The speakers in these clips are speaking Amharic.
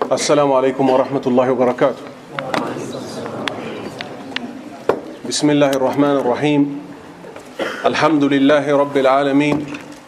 السلام عليكم ورحمة الله وبركاته بسم الله الرحمن الرحيم الحمد لله رب العالمين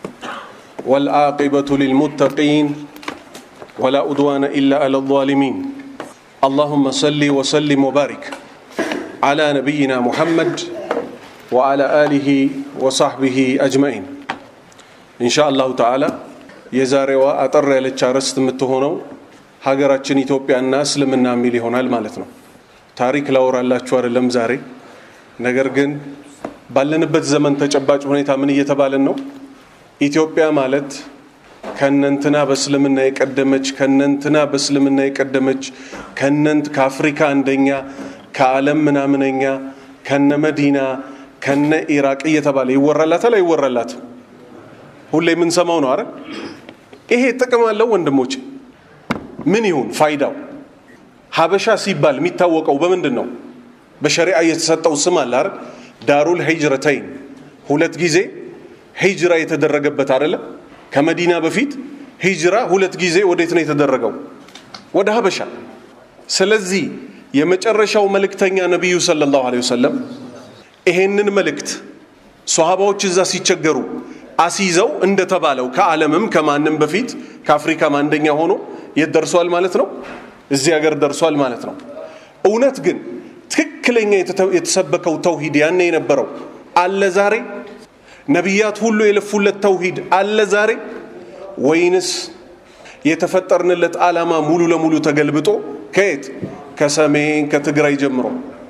والعاقبة للمتقين ولا أدوان إلا على الظالمين اللهم صل وسلم وبارك على نبينا محمد وعلى آله وصحبه أجمعين إن شاء الله تعالى የዛሬዋ አጠር ያለች አርዕስት የምትሆነው ሀገራችን ኢትዮጵያና እስልምና የሚል ይሆናል ማለት ነው። ታሪክ ላወራላችሁ አይደለም ዛሬ። ነገር ግን ባለንበት ዘመን ተጨባጭ ሁኔታ ምን እየተባለን ነው? ኢትዮጵያ ማለት ከነንትና በእስልምና የቀደመች ከነንትና በእስልምና የቀደመች ከነንት ከአፍሪካ አንደኛ ከዓለም ምናምነኛ ከነ መዲና ከነ ኢራቅ እየተባለ ይወራላታል አይወራላትም? ሁሌ የምንሰማው ነው አይደል? ይሄ ጥቅም አለው ወንድሞች? ምን ይሁን ፋይዳው? ሀበሻ ሲባል የሚታወቀው በምንድን ነው? በሸሪዓ የተሰጠው ስም አለ አይደል? ዳሩል ሂጅረተይን ሁለት ጊዜ ሂጅራ የተደረገበት አይደለም? ከመዲና በፊት ሂጅራ ሁለት ጊዜ ወዴት ነው የተደረገው? ወደ ሀበሻ። ስለዚህ የመጨረሻው መልእክተኛ ነቢዩ ሰለላሁ ዐለይሂ ወሰለም ይሄንን መልእክት ሶሃባዎች እዛ ሲቸገሩ አሲዘው እንደተባለው ከዓለምም ከማንም በፊት ከአፍሪካም አንደኛ ሆኖ የት ደርሷል ማለት ነው? እዚህ ሀገር ደርሷል ማለት ነው። እውነት ግን ትክክለኛ የተሰበከው ተውሂድ ያኔ የነበረው አለ ዛሬ? ነቢያት ሁሉ የለፉለት ተውሂድ አለ ዛሬ? ወይንስ የተፈጠርንለት ዓላማ ሙሉ ለሙሉ ተገልብጦ ከየት ከሰሜን ከትግራይ ጀምሮ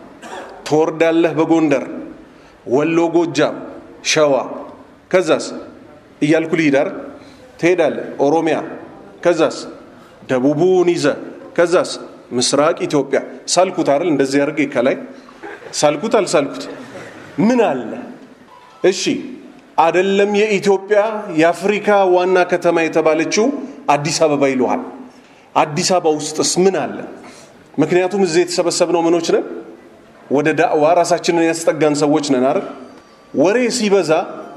ትወርዳለህ በጎንደር ወሎ፣ ጎጃም፣ ሸዋ ከዛስ እያልኩ ልሂዳር ትሄዳለህ ኦሮሚያ ከዛስ ደቡቡን ይዘ ከዛስ ምስራቅ ኢትዮጵያ ሳልኩት አይደል እንደዚህ አድርጌ ከላይ ሳልኩት አልሳልኩት ምን አለ እሺ አደለም የኢትዮጵያ የአፍሪካ ዋና ከተማ የተባለችው አዲስ አበባ ይለሃል አዲስ አበባ ውስጥስ ምን አለ ምክንያቱም እዚህ የተሰበሰብነው ምኖች ነን ወደ ዳዕዋ ራሳችንን ያስጠጋን ሰዎች ነን አይደል ወሬ ሲበዛ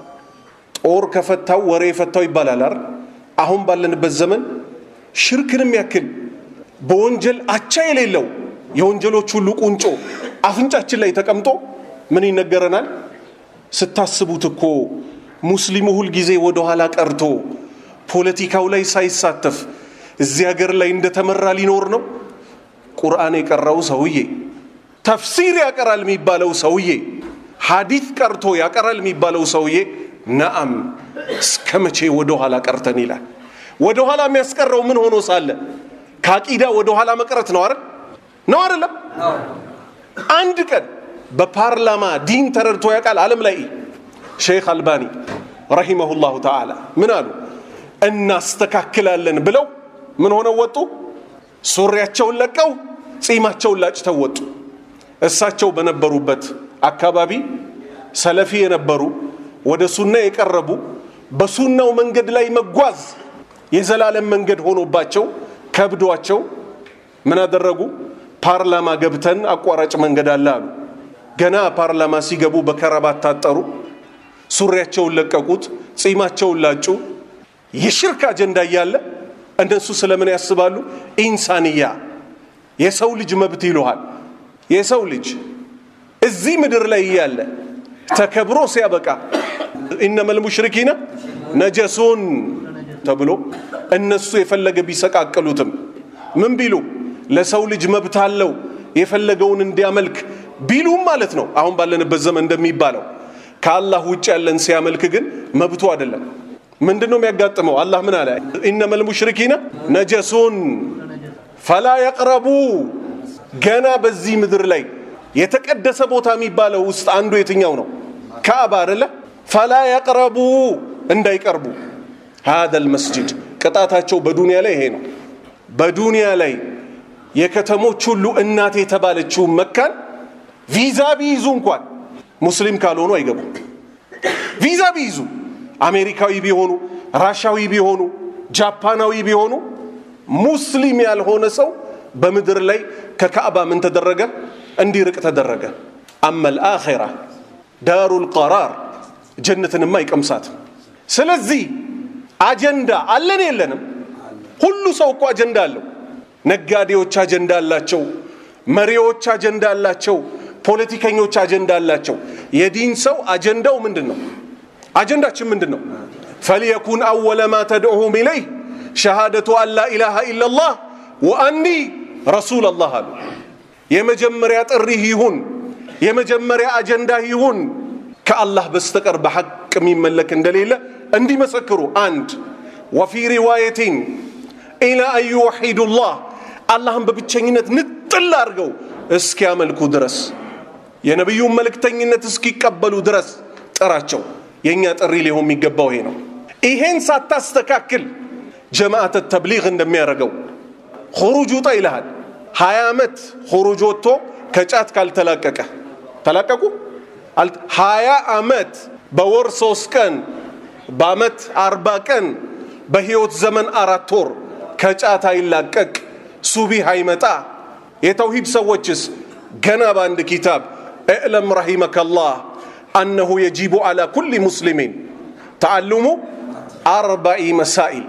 ጦር ከፈታው ወሬ የፈታው ይባላል አይደል? አሁን ባለንበት ዘመን ሽርክንም ያክል በወንጀል አቻ የሌለው የወንጀሎች ሁሉ ቁንጮ አፍንጫችን ላይ ተቀምጦ ምን ይነገረናል? ስታስቡት እኮ ሙስሊሙ ሁል ጊዜ ወደ ኋላ ቀርቶ ፖለቲካው ላይ ሳይሳተፍ እዚህ ሀገር ላይ እንደተመራ ሊኖር ነው። ቁርአን የቀራው ሰውዬ፣ ተፍሲር ያቀራል የሚባለው ሰውዬ፣ ሐዲት ቀርቶ ያቀራል የሚባለው ሰውዬ ነአም እስከ መቼ ወደ ኋላ ቀርተን ይላል። ወደ ኋላ የሚያስቀረው ምን ሆኖ ሳለ ከአቂዳ ወደ ኋላ መቅረት ነው አይደል? ነው አይደለም? አንድ ቀን በፓርላማ ዲን ተረድቶ ያውቃል? ዓለም ላይ ሼክ አልባኒ ረሂመሁላሁ ተዓላ ምን አሉ? እናስተካክላለን ብለው ምን ሆነው ወጡ? ሱሪያቸውን ለቀው ጺማቸውን ላጭተው ወጡ። እሳቸው በነበሩበት አካባቢ ሰለፊ የነበሩ ወደ ሱና የቀረቡ በሱናው መንገድ ላይ መጓዝ የዘላለም መንገድ ሆኖባቸው ከብዷቸው ምን አደረጉ? ፓርላማ ገብተን አቋራጭ መንገድ አለ አሉ። ገና ፓርላማ ሲገቡ በከረባት ታጠሩ፣ ሱሪያቸውን ለቀቁት፣ ጺማቸውን ላጩ። የሽርክ አጀንዳ እያለ እነሱ ስለምን ያስባሉ? ኢንሳንያ የሰው ልጅ መብት ይሉሃል። የሰው ልጅ እዚህ ምድር ላይ እያለ ተከብሮ ሲያበቃ ኢነመል ሙሽሪኪነ ነጀሱን ተብሎ እነሱ የፈለገ ቢሰቃቅሉትም ምን ቢሉ ለሰው ልጅ መብት አለው የፈለገውን እንዲያመልክ ቢሉም ማለት ነው። አሁን ባለንበት ዘመን እንደሚባለው ከአላህ ውጭ ያለን ሲያመልክ ግን መብቱ አይደለም። ምንድን ነው የሚያጋጥመው? አላህ ምን አለ? ኢነመል ሙሽሪኪነ ነጀሱን ፈላ የቅረቡ ገና በዚህ ምድር ላይ የተቀደሰ ቦታ የሚባለው ውስጥ አንዱ የትኛው ነው? ካዕባ አይደለ? ፈላ የቅረቡ እንዳይቀርቡ ሀደል መስጅድ ቅጣታቸው በዱንያ ላይ ይሄ ነው። በዱንያ ላይ የከተሞች ሁሉ እናት የተባለችው መካን ቪዛ ቢይዙ እንኳን ሙስሊም ካልሆኑ አይገቡም። ቪዛ ቢይዙ አሜሪካዊ ቢሆኑ፣ ራሻዊ ቢሆኑ፣ ጃፓናዊ ቢሆኑ ሙስሊም ያልሆነ ሰው በምድር ላይ ከካዕባ ምን ተደረገ? እንዲርቅ ተደረገ። አመል አኼራ ዳሩል ቀራር ጀነትንማ አይቀምሳትም። ስለዚህ አጀንዳ አለን የለንም? ሁሉ ሰው እኮ አጀንዳ አለው። ነጋዴዎች አጀንዳ አላቸው፣ መሪዎች አጀንዳ አላቸው፣ ፖለቲከኞች አጀንዳ አላቸው። የዲን ሰው አጀንዳው ምንድን ነው? አጀንዳችን ምንድን ነው? ፈልየኩን አወለ ማ ተድዑሁም ኢለይህ ሸሃደቱ አን ላ ኢላሃ ኢላላህ ወአኒ ረሱል አላህ አሉ። የመጀመሪያ ጥሪህ ይሁን የመጀመሪያ አጀንዳ ይሁን ከአላህ በስተቀር በሐቅ የሚመለክ እንደሌለ እንዲመሰክሩ። አንድ ወፊ ሪዋየቲን ኢላ አን ዩወሒዱላህ አላህን በብቸኝነት ንጥል አድርገው እስኪያመልኩ ድረስ የነቢዩን መልእክተኝነት እስኪቀበሉ ድረስ ጥራቸው። የእኛ ጥሪ ሊሆን የሚገባው ይሄ ነው። ይሄን ሳታስተካክል ጀማዓተ ተብሊግ እንደሚያደርገው ሁሩጅ ውጣ ይልሃል። ሀያ ዓመት ሁሩጅ ወጥቶ ከጫት ካልተላቀቀ ተላቀቁ ሀያ ዓመት በወር ሶስት ቀን በአመት አርባ ቀን በህይወት ዘመን አራት ወር ከጫት አይላቀቅ ሱቢህ አይመጣ የተውሂድ ሰዎችስ ገና በአንድ ኪታብ እዕለም ረሂመከላህ አነሁ የጂቡ አላ ኩል ሙስሊሚን ተዓልሙ አርባኢ መሳኢል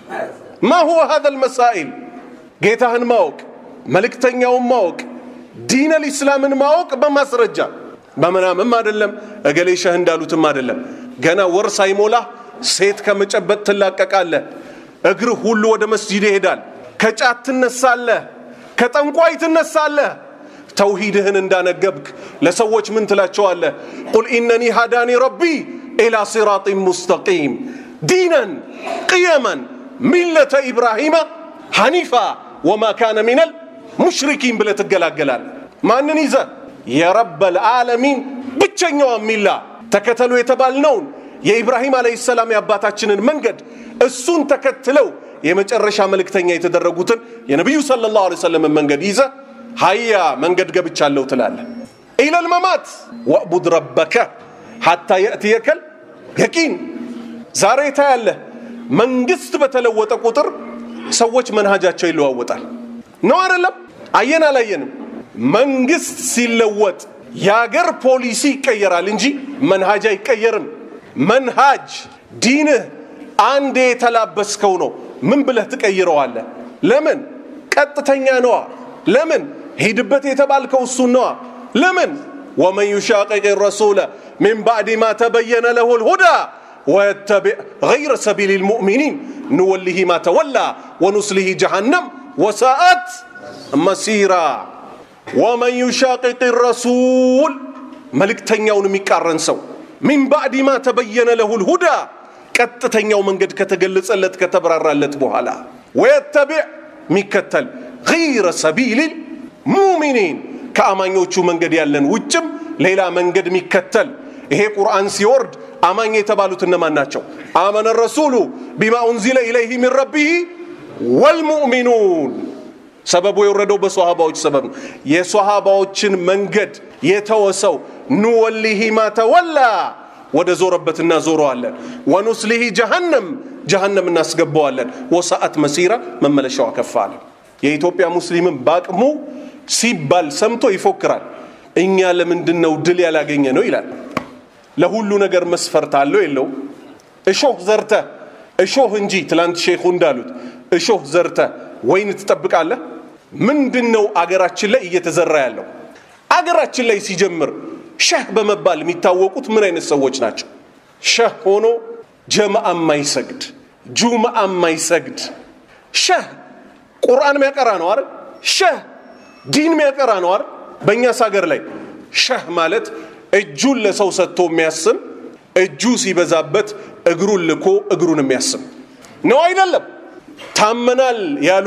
ማ ሁወ ሃذا المسائل ጌታህን ማወቅ መልእክተኛውን ማወቅ ዲን ልእስላምን ማወቅ በማስረጃ በምናምም አይደለም እገሌ ሸህ እንዳሉትም አይደለም ገና ወር ሳይሞላ ሴት ከመጨበጥ ትላቀቃለህ እግርህ ሁሉ ወደ መስጂድ ይሄዳል ከጫት ትነሳለህ ከጠንቋይ ትነሳለህ ተውሂድህን እንዳነገብክ ለሰዎች ምን ትላቸዋለህ ቁል ኢነኒ ሃዳኒ ረቢ ኢላ ሲራጢን ሙስተቂም ዲነን ቅየመን ሚለተ ኢብራሂመ ሐኒፋ ወማ ካነ ሚነል ሙሽሪኪን ብለህ ትገላገላል ማንን ይዘ የረበል ዓለሚን ብቸኛዋ ሚላ ተከተሉ የተባልነውን የኢብራሂም አለይሂ ሰላም የአባታችንን መንገድ እሱን ተከትለው የመጨረሻ መልእክተኛ የተደረጉትን የነቢዩ ሰለላሁ ዐለይሂ ወሰለም መንገድ ይዘ ሀያ መንገድ ገብቻለሁ ትላለ ኢለል መማት ወዕቡድ ረበከ ሐታ የእትየከል የቂን ዛሬ ታያለህ መንግስት በተለወጠ ቁጥር ሰዎች መንሃጃቸው ይለዋወጣል ነው አይደለም አየን አላየንም መንግስት ሲለወጥ የአገር ፖሊሲ ይቀየራል እንጂ መንሃጅ አይቀየርም መንሃጅ ዲንህ አንዴ የተላበስከው ነው ምን ብለህ ትቀይረዋለህ ለምን ቀጥተኛ ነዋ ለምን ሂድበት የተባልከው እሱን ነዋ ለምን ወመን ዩሻቅቅ ረሱለ ሚን ባዕድ ማ ተበየነ ለሁ ልሁዳ ويتبع غير سبيل المؤمنين نوله ما تولى ونسله جهنم وساءت مسيرا ومن يشاقق الرسول መልእክተኛውን የሚቃረን ሰው ሚን ባዕድ ማ ተበየነ ለሁ ልሁዳ ቀጥተኛው መንገድ ከተገለጸለት ከተብራራለት በኋላ ወየተቢዕ የሚከተል ገይረ ሰቢል ሙሚኒን ከአማኞቹ መንገድ ያለን ውጭም ሌላ መንገድ የሚከተል ይሄ ቁርአን ሲወርድ አማኝ የተባሉት እነማን ናቸው አመነ ረሱሉ ቢማ ኡንዚለ ኢለይህ ሚን ረቢህ ወልሙእሚኑን ሰበቡ የወረደው በሶሃባዎች ሰበብ ነው የሶሃባዎችን መንገድ የተወሰው ኑወሊሂ ማ ተወላ ወደ ዞረበት እናዞረዋለን ወኑስሊሂ ጀሃነም ጀሃነም እናስገባዋለን ወሰአት መሲራ መመለሻዋ ከፍ አለ የኢትዮጵያ ሙስሊምን በአቅሙ ሲባል ሰምቶ ይፎክራል እኛ ለምንድን ነው ድል ያላገኘ ነው ይላል ለሁሉ ነገር መስፈርት አለው የለው እሾህ ዘርተ እሾህ እንጂ ትላንት ሼኹ እንዳሉት እሾህ ዘርተ ወይን ትጠብቃለህ ምንድን ነው አገራችን ላይ እየተዘራ ያለው አገራችን ላይ ሲጀምር ሸህ በመባል የሚታወቁት ምን አይነት ሰዎች ናቸው ሸህ ሆኖ ጀማአ ማይሰግድ ጁምአ ማይሰግድ ሸህ ቁርአን ሚያቀራ ነው አይደል ሸህ ዲን ሚያቀራ ነው አይደል በእኛስ ሀገር ላይ ሸህ ማለት እጁን ለሰው ሰጥቶ የሚያስም እጁ ሲበዛበት እግሩን ልኮ እግሩን የሚያስም ነው አይደለም ታመናል ያሉ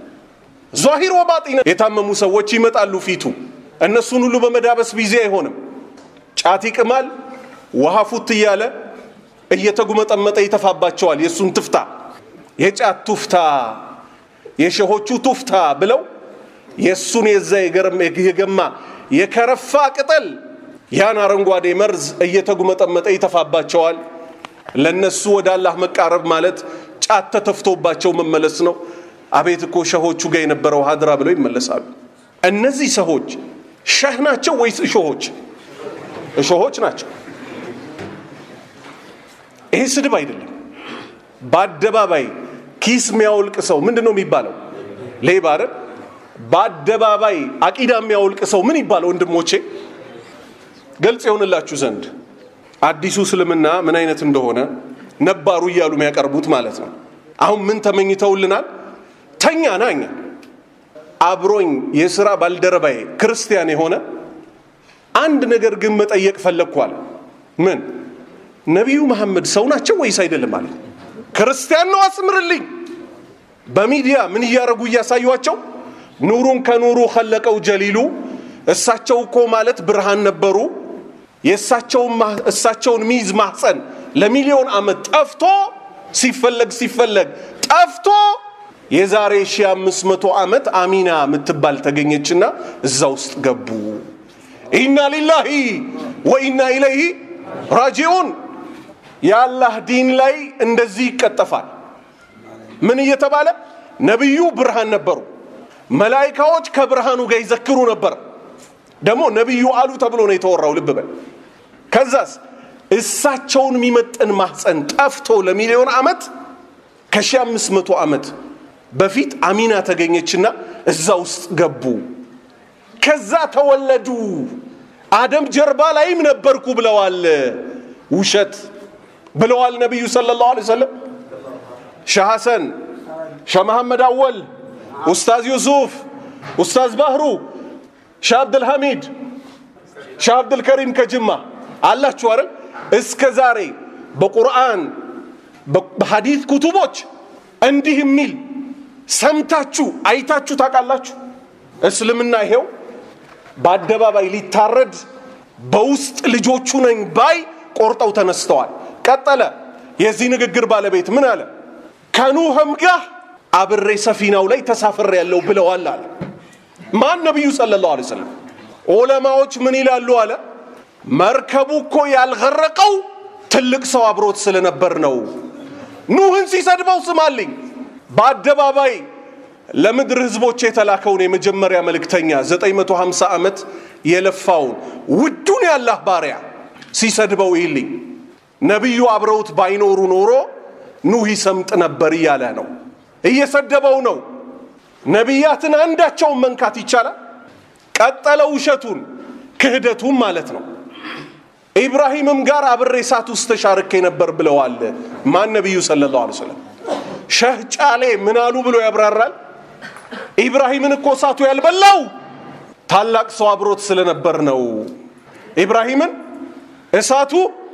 ዛሂር ወባጢነ የታመሙ ሰዎች ይመጣሉ ፊቱ እነሱን ሁሉ በመዳበስ ቢዚ አይሆንም ጫት ይቅማል ውሃ ፉት እያለ እየተጉመጠመጠ ይተፋባቸዋል የእሱን ትፍታ የጫት ቱፍታ የሸሆቹ ቱፍታ ብለው የእሱን የዛ የገማ የከረፋ ቅጠል ያን አረንጓዴ መርዝ እየተጉመጠመጠ ይተፋባቸዋል ለነሱ ወደ አላህ መቃረብ ማለት ጫት ተተፍቶባቸው መመለስ ነው አቤት እኮ ሸሆቹ ጋር የነበረው ሀድራ ብለው ይመለሳሉ እነዚህ ሰዎች ሸህ ናቸው ወይስ እሾሆች እሾሆች ናቸው ይሄ ስድብ አይደለም በአደባባይ ኪስ የሚያወልቅ ሰው ምንድን ነው የሚባለው ሌባ አይደል? በአደባባይ አቂዳ የሚያወልቅ ሰው ምን ይባል? ወንድሞቼ ግልጽ የሆንላችሁ ዘንድ አዲሱ እስልምና ምን አይነት እንደሆነ ነባሩ እያሉ የሚያቀርቡት ማለት ነው። አሁን ምን ተመኝተውልናል? ተኛ ናኛ አብሮኝ የሥራ ባልደረባዬ ክርስቲያን የሆነ አንድ ነገር ግን መጠየቅ ፈለግኳል። ምን ነቢዩ መሐመድ ሰው ናቸው ወይስ አይደለም? ማለት ክርስቲያን ነው አስምርልኝ። በሚዲያ ምን እያደረጉ እያሳዩቸው ኑሩን ከኑሩ ከለቀው ጀሊሉ እሳቸው እኮ ማለት ብርሃን ነበሩ። እሳቸውን ሚይዝ ማህፀን ለሚሊዮን ዓመት ጠፍቶ ሲፈለግ ሲፈለግ ጠፍቶ የዛሬ 1500 ዓመት አሚና የምትባል ተገኘችና እዛ ውስጥ ገቡ። ኢና ሊላሂ ወኢና ኢለይሂ ራጂዑን። የአላህ ዲን ላይ እንደዚህ ይቀጠፋል። ምን እየተባለ ነቢዩ ብርሃን ነበሩ። መላይካዎች ከብርሃኑ ጋር ይዘክሩ ነበር። ደግሞ ነቢዩ አሉ ተብሎ ነው የተወራው። ልብ በል። ከዛስ እሳቸውን የሚመጥን ማህፀን ጠፍቶ ለሚሊዮን ዓመት ከሺህ አምስት መቶ ዓመት በፊት አሚና ተገኘችና እዛ ውስጥ ገቡ። ከዛ ተወለዱ። አደም ጀርባ ላይም ነበርኩ ብለዋል። ውሸት ብለዋል ነቢዩ ሰለላሁ ዐለይሂ ወሰለም። ሸህ ሐሰን፣ ሸህ መሐመድ አወል፣ ኡስታዝ ዩሱፍ፣ ኡስታዝ ባህሩ፣ ሸህ አብድልሐሚድ፣ ሸህ አብድልከሪም ከጅማ አላችሁ አይደል? እስከ ዛሬ በቁርአን በሐዲት ኩቱቦች እንዲህ የሚል ሰምታችሁ አይታችሁ ታውቃላችሁ? እስልምና ይሄው በአደባባይ ሊታረድ በውስጥ ልጆቹ ነኝ ባይ ቆርጠው ተነስተዋል። ቀጠለ። የዚህ ንግግር ባለቤት ምን አለ? ከኑህም ጋር አብሬ ሰፊናው ላይ ተሳፍሬ ያለው ብለዋል አለ። ማን? ነቢዩ ሰለላሁ ዐለይሂ ወሰለም። ዑለማዎች ምን ይላሉ አለ? መርከቡ እኮ ያልገረቀው ትልቅ ሰው አብሮት ስለነበር ነው። ኑህን ሲሰድበው ስማልኝ በአደባባይ ለምድር ህዝቦች የተላከውን የመጀመሪያ መልእክተኛ 950 ዓመት የለፋውን ውዱን ያላህ ባሪያ ሲሰድበው ይልኝ ነቢዩ አብረውት ባይኖሩ ኖሮ ኑህ ይሰምጥ ነበር እያለ ነው። እየሰደበው ነው። ነቢያትን አንዳቸውን መንካት ይቻላል? ቀጠለ ውሸቱን ክህደቱን ማለት ነው። ኢብራሂምም ጋር አብሬ እሳት ውስጥ ተሻርኬ ነበር ብለዋል። ማን? ነቢዩ ሰለላሁ ዐለይሂ ወሰለም። ሸህ ጫሌ ምን አሉ ብሎ ያብራራል። ኢብራሂምን እኮ እሳቱ ያልበላው ታላቅ ሰው አብሮት ስለነበር ነው። ኢብራሂምን እሳቱ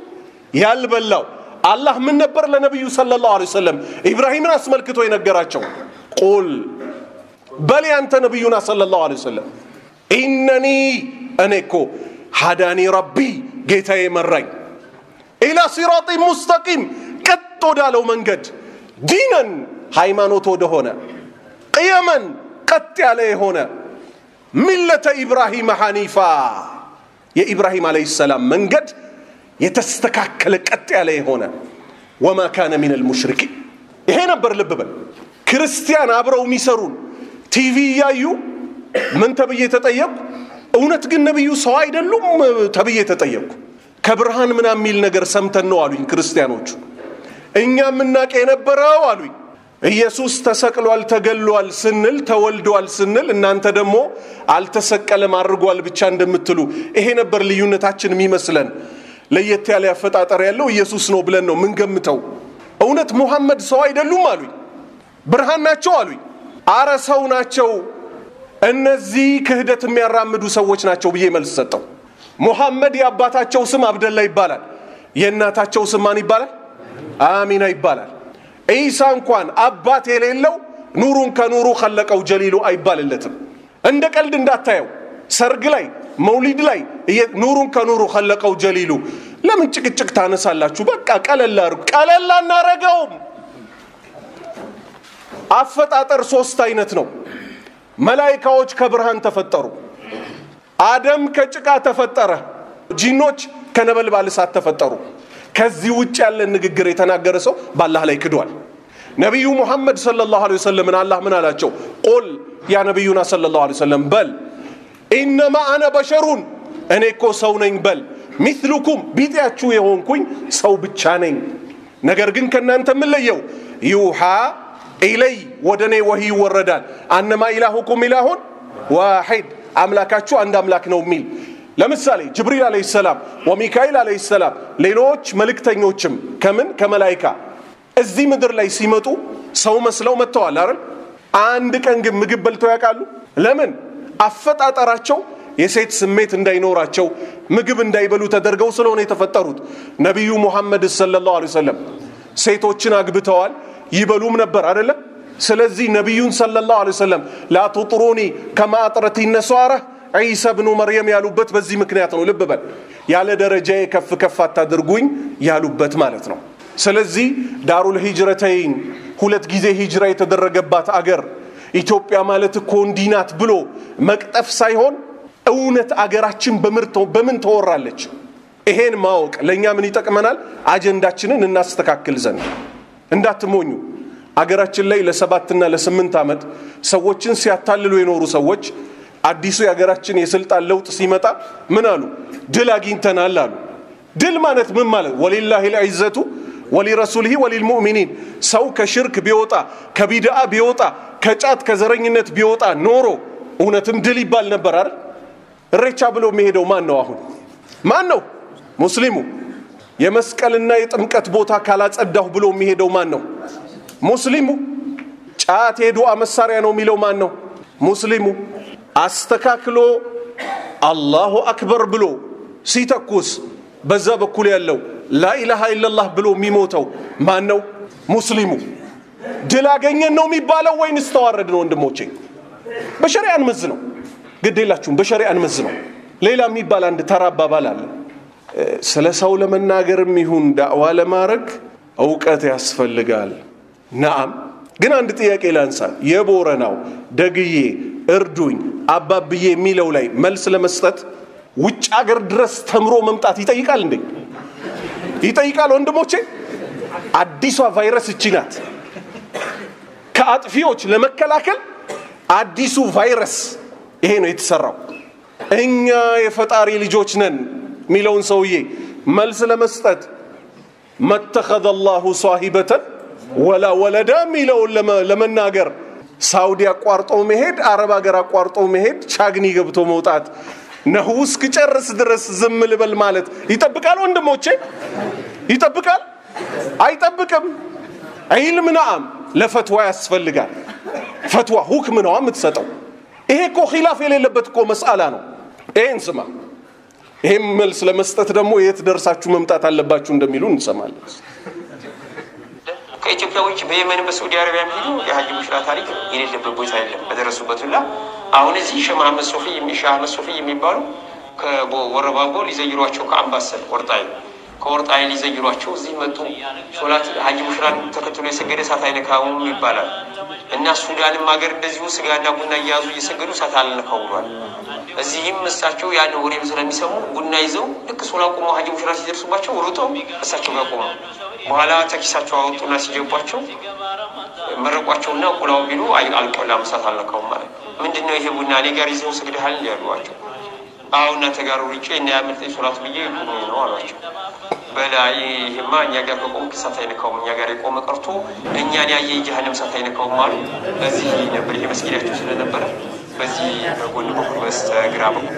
ያልበላው አላህ ምን ነበር ለነቢዩ ሰለላሁ ዐለይሂ ወሰለም ኢብራሂምን አስመልክቶ የነገራቸው? ቁል በል ያንተ ነቢዩና ሰለላሁ ዐለይሂ ወሰለም ኢነኒ እኔ እኮ ሃዳኒ ረቢ ጌታዬ መራኝ ኢላ ሲራጢ ሙስተቂም ቀጥ ወዳለው መንገድ ዲነን ሃይማኖት ወደሆነ ቅየመን ቀጥ ያለ የሆነ ሚለተ ኢብራሂም ሐኒፋ የኢብራሂም ዓለይሂ ሰላም መንገድ የተስተካከለ ቀጥ ያለ የሆነ ወማ ካነ ሚነል ሙሽሪኪን ይሄ ነበር። ልብ በል ክርስቲያን አብረው የሚሰሩን ቲቪ እያዩ ምን ተብዬ ተጠየቅኩ? እውነት ግን ነቢዩ ሰው አይደሉም ተብዬ ተጠየቅኩ። ከብርሃን ምናምን የሚል ነገር ሰምተን ነው አሉኝ ክርስቲያኖቹ። እኛ የምናውቅ የነበረው አሉኝ ኢየሱስ ተሰቅሏል ተገሏል ስንል ተወልዷል ስንል እናንተ ደግሞ አልተሰቀለም አድርጓል ብቻ እንደምትሉ ይሄ ነበር ልዩነታችን የሚመስለን። ለየት ያለ አፈጣጠር ያለው ኢየሱስ ነው ብለን ነው ምንገምተው። እውነት ሙሐመድ ሰው አይደሉም አሉኝ። ብርሃን ናቸው አሉኝ። አረ ሰው ናቸው፣ እነዚህ ክህደት የሚያራምዱ ሰዎች ናቸው ብዬ መልስ ሰጠው። ሙሐመድ የአባታቸው ስም አብደላ ይባላል። የእናታቸው ስም ማን ይባላል? አሚና ይባላል። ዒሳ እንኳን አባት የሌለው ኑሩን ከኑሩ ከለቀው ጀሊሉ አይባልለትም። እንደ ቀልድ እንዳታየው። ሰርግ ላይ መውሊድ ላይ ኑሩን ከኑሩ ከለቀው ጀሊሉ ለምን ጭቅጭቅ ታነሳላችሁ? በቃ ቀለል አድርጉ። ቀለል አናረገውም። አፈጣጠር ሶስት አይነት ነው። መላይካዎች ከብርሃን ተፈጠሩ። አደም ከጭቃ ተፈጠረ። ጂኖች ከነበልባል እሳት ተፈጠሩ። ከዚህ ውጭ ያለን ንግግር የተናገረ ሰው በአላህ ላይ ክዷል። ነቢዩ ሙሐመድ ሰለላሁ ዐለይሂ ወሰለምን አላህ ምን አላቸው? ቁል ያ ነቢዩና ሰለላሁ ዐለይሂ ወሰለም በል ኢነማ አነ በሸሩን እኔ እኮ ሰው ነኝ በል ሚስሉኩም ቢጤያችሁ የሆንኩኝ ሰው ብቻ ነኝ። ነገር ግን ከእናንተ የምለየው ይውሃ ኢለይ ወደ እኔ ወሂ ይወረዳል አነማ ኢላሁኩም ኢላሁን ዋሒድ አምላካችሁ አንድ አምላክ ነው የሚል ለምሳሌ ጅብሪል አለህ ሰላም ወሚካኤል አለህ ሰላም ሌሎች መልእክተኞችም ከምን ከመላይካ እዚህ ምድር ላይ ሲመጡ ሰው መስለው መጥተዋል አይደል አንድ ቀን ግን ምግብ በልተው ያውቃሉ ለምን አፈጣጠራቸው የሴት ስሜት እንዳይኖራቸው ምግብ እንዳይበሉ ተደርገው ስለሆነ የተፈጠሩት ነቢዩ ሙሐመድ ሰለላሁ ዐለይሂ ወሰለም ሴቶችን አግብተዋል ይበሉም ነበር አይደለም ስለዚህ ነቢዩን ሰለላሁ ዐለይሂ ወሰለም ላቱጥሩኒ ከማ አጥረት ነሷራ ዒሳ ብኑ መርየም ያሉበት በዚህ ምክንያት ነው ልብ በል ያለ ደረጃዬ ከፍ ከፍ አታድርጉኝ ያሉበት ማለት ነው ስለዚህ ዳሩል ሂጅረተይን ሁለት ጊዜ ሂጅራ የተደረገባት አገር ኢትዮጵያ ማለት እኮ እንዲህ ናት ብሎ መቅጠፍ ሳይሆን እውነት አገራችን በምን ተወራለች ይሄን ማወቅ ለእኛ ምን ይጠቅመናል አጀንዳችንን እናስተካክል ዘንድ እንዳትሞኙ አገራችን ላይ ለሰባትና ለስምንት ዓመት ሰዎችን ሲያታልሉ የኖሩ ሰዎች አዲሱ የሀገራችን የስልጣን ለውጥ ሲመጣ ምን አሉ ድል አግኝተናል አሉ ድል ማለት ምን ማለት ወሊላሂ ልዕዘቱ ወሊረሱልህ ወሊልሙእሚኒን ሰው ከሽርክ ቢወጣ ከቢድአ ቢወጣ ከጫት ከዘረኝነት ቢወጣ ኖሮ እውነትም ድል ይባል ነበር አይደል እሬቻ ብሎ የሚሄደው ማን ነው አሁን ማን ነው ሙስሊሙ የመስቀልና የጥምቀት ቦታ ካላጸዳሁ ብሎ የሚሄደው ማን ነው ሙስሊሙ ጫት የዱዓ መሳሪያ ነው የሚለው ማን ነው ሙስሊሙ አስተካክሎ አላሁ አክበር ብሎ ሲተኩስ በዛ በኩል ያለው ላኢላሃ ኢለላህ ብሎ የሚሞተው ማን ነው ሙስሊሙ ድል አገኘን ነው የሚባለው ወይንስ ተዋረድ ነው ወንድሞቼ በሸሪያ እንመዝ ነው ግድ የላችሁም በሸሪያ እንመዝ ነው ሌላ የሚባል አንድ ተራ አባባል አለ ስለ ሰው ለመናገርም ይሁን ዳዕዋ ለማድረግ እውቀት ያስፈልጋል ናአም ግን አንድ ጥያቄ ላንሳ የቦረናው ደግዬ እርዱኝ አባብዬ የሚለው ላይ መልስ ለመስጠት ውጭ አገር ድረስ ተምሮ መምጣት ይጠይቃል እንዴ ይጠይቃል ወንድሞቼ አዲሷ ቫይረስ እቺ ናት ከአጥፊዎች ለመከላከል አዲሱ ቫይረስ ይሄ ነው የተሰራው እኛ የፈጣሪ ልጆች ነን የሚለውን ሰውዬ መልስ ለመስጠት መተኸዘ አላሁ ሳሂበተን ወላ ወለዳ የሚለውን ለመናገር ሳውዲ አቋርጦ መሄድ አረብ ሀገር አቋርጦ መሄድ ቻግኒ ገብቶ መውጣት ነሁ እስክጨርስ ድረስ ዝም ልበል ማለት ይጠብቃል ወንድሞቼ ይጠብቃል አይጠብቅም ዒልም ነአም ለፈትዋ ያስፈልጋል ፈትዋ ሁክም ነዋ የምትሰጠው ይሄ እኮ ኪላፍ የሌለበት እኮ መስአላ ነው ይሄን ስማ ይሄም መልስ ለመስጠት ደግሞ የት ደርሳችሁ መምጣት አለባችሁ እንደሚሉ እንሰማለን ከኢትዮጵያ ውጭ በየመን በሳዑዲ አረቢያ የሚሄዱ የሀጅ ሙሽራ ታሪክ የሌለበት ቦታ የለም። በደረሱበት ሁላ አሁን እዚህ ሼህ መሐመድ ሶፊ ሼህ አህመድ ሶፊ የሚባሉ ከወረባቦ ሊዘይሯቸው ከአምባሰል ወርጣይ ከወርጣይ ሊዘይሯቸው እዚህ መጡ። ሶላት ሀጅ ሙሽራን ተከትሎ የሰገደ እሳት አይነካውም ይባላል እና ሱዳንም ሀገር እንደዚሁ ስጋና ቡና እያያዙ እየሰገዱ እሳት አልነካው ብሏል። እዚህም እሳቸው ያን ወሬም ስለሚሰሙ ቡና ይዘው ልክ ሶላ ቆመው ሀጅ ሙሽራ ሲደርሱባቸው ሩጠው እሳቸው ጋር ቆመው በኋላ ተኪሳቸው አወጡና ሲጀቧቸው መረቋቸውና ቁላው ቢሉ አልቆላም እሳት አልነካውም ማለት ምንድን ነው ይሄ ቡና እኔ ጋር ይዘው ሰግደሃል ያሏቸው አሁ እናንተ ጋር ሩጬ እና ያመልጠኝ ሶላት ብዬ ቁሜ ነው አሏቸው በላይ ይሄማ እኛ ጋር ከቆም እሳት አይነካውም እኛ ጋር የቆመ ቀርቶ እኛን ያየ ጀሃነም እሳት አይነካውም አሉ በዚህ ነበር ይሄ መስጊዳቸው ስለነበረ በዚህ በጎን በኩል በስተግራ በኩል